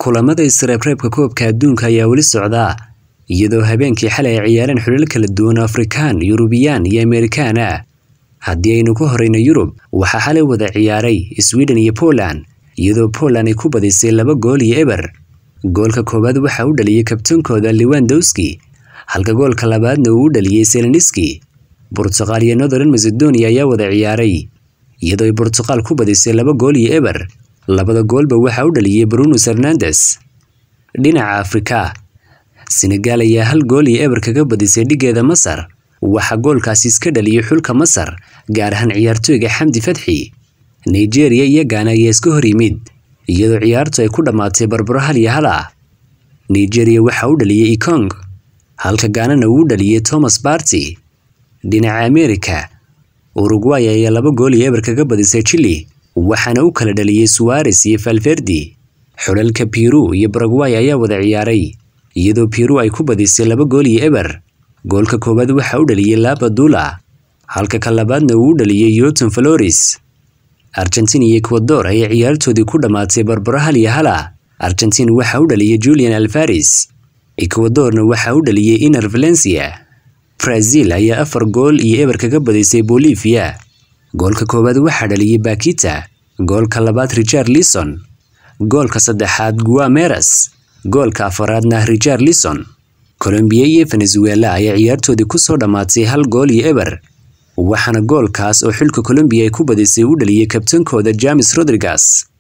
kulamada isreebreebka koobka adduunka ayaa weli socdaa iyadoo habeenkii xalay ay ciyaareen xulal kala duwan oo afrikaan yurubiyaan iyo amerikaan ah haddii aynu ku horeyno yurub waxaa xalay wada ciyaaray sweden iyo poland iyadoo poland ay ku badisay laba gool iyo eber goolka koowaad waxaa u dhaliyey kabtoonkooda lewandowski halka goolka labaadna uu u dhaliyey seleniski burtuqaal iyo northern macedonia ayaa wada ciyaaray iyadoo ay burtuqaal ku badisay laba gool iyo eber labada goolba waxaa u dhaliyey bruno fernandes dhinaca afrika senegaal ayaa hal gool iyo eber kaga badisay dhigeeda masar waxaa goolkaasi iska dhaliyey xulka masar gaar ahaan ciyaartooyga xamdi fadxi nigeria iyo gaana ayaa iska hor yimid iyadoo ciyaartu ay ku dhammaatay barbaro hal iyo hal ah nigeria waxaa u dhaliyey ikong halka gaanana uu u dhaliyey thomas barty dhinaca amerika urugway ayaa laba gool iyo eber kaga badisay chili waxaana u kala dhaliyey suwares iyo falferdi xulalka biru iyo baragway ayaa wada ciyaaray iyadoo biru ay ku badisay laba gool iyo eber goolka koowaad waxaa u dhaliyey labadula halka ka labaadna uu u dhaliyey yoton flores argentin iyo ecuador ayaa ciyaartoodii ku dhammaatay barbaro hal iyo hala argentin waxaa u dhaliyey julian alvares ecuadorna waxaa u dhaliyey iner valencia brazil ayaa afar gool iyo eber kaga badisay bolivia goolka koowaad waxaa dhaliyey bakita goolka labaad richard lison goolka saddexaad guameras goolka afaraadna richard lison colombiya iyo venezuela ayaa ciyaartoodii kusoo dhammaatay hal gool iyo eber waxaana goolkaas oo xilka colombiya ay ku badisay u dhaliyey kabtankooda james rodriguez